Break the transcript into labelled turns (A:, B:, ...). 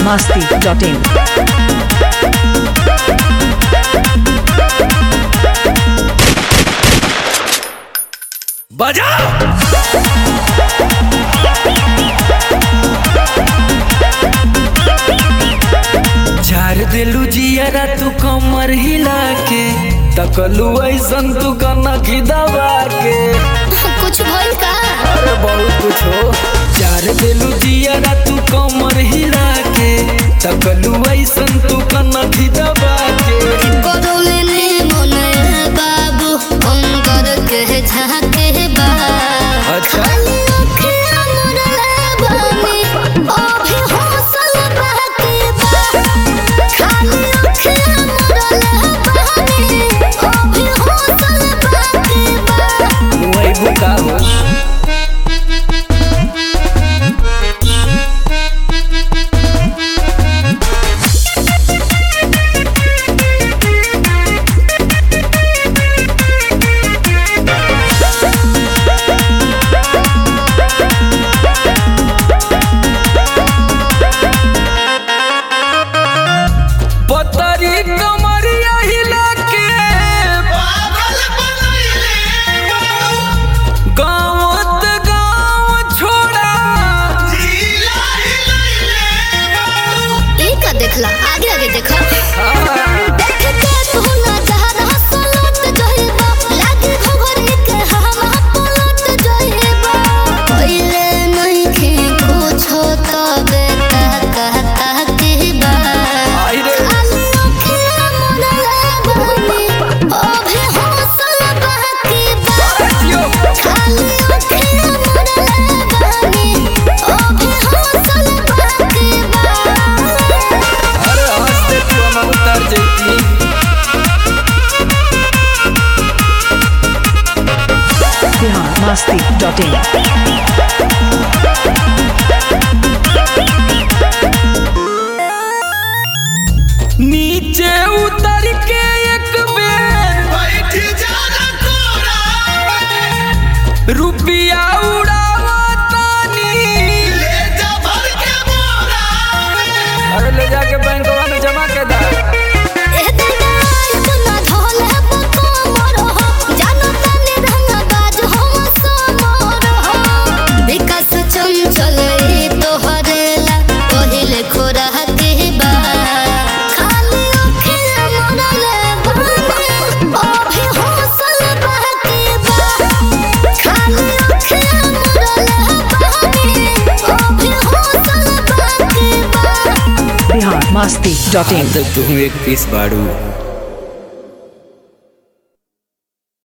A: masti.in.
B: बजाओ झार दिलू जियरा तू कमर हिला के तकलू ऐसन तू कनक दबा के
C: कुछ भइल का
B: अरे बहुत कुछ हो झार दिलू जियरा तू कमर हिला के तकलू ऐसन तू कनक दबा के
C: करौले ने मन बाबू अंगर के झाके बा
B: अच्छा।
C: खाली अखियाँ मुड़ले बानी, अभी हौसल बहके बा। खाली अखियाँ मुड़ले बानी, अभी हौसल बहके बा।
B: वही बुका हो पतरी कमरिया हिला के गाँवत गाँव छोड़ा
C: ई का देखला आगे आगे देखा
B: हाँ,
C: देख के तू ना जहर हसलत जइबा लागे घोघरी के हवा पलट जइबा पहिले नहीं खे कुछो तबे ता कहता के बा
B: आई रे।
C: खाली अखियाँ मुड़ले बानी, अभी हौसल बहके बा।
B: यो,
C: खाली अखियाँ मुड़ले बानी, अभी हौसल बहके बा।
B: अरे हंसते तू हम उतर जैती
A: Bihar masti.in.
B: नीचे उतर के एक बेर रुपिया उड़ावा तानी अरे ले जाके बैंकवा में जमा के दा
C: ए दिना इतना ढोल है पको मोरो हो जानो तने रंग बाज हो समोर हो विकास चंचल ई तोहरेला पहिले खोरा के बा खाली अखियाँ मुड़ले बानी अभी हौसल बहके बा खाली अखियाँ मुड़ले बानी अभी हौसल बहके बा
A: Bihar masti.in.
B: तो तू एक पीस बाड़ू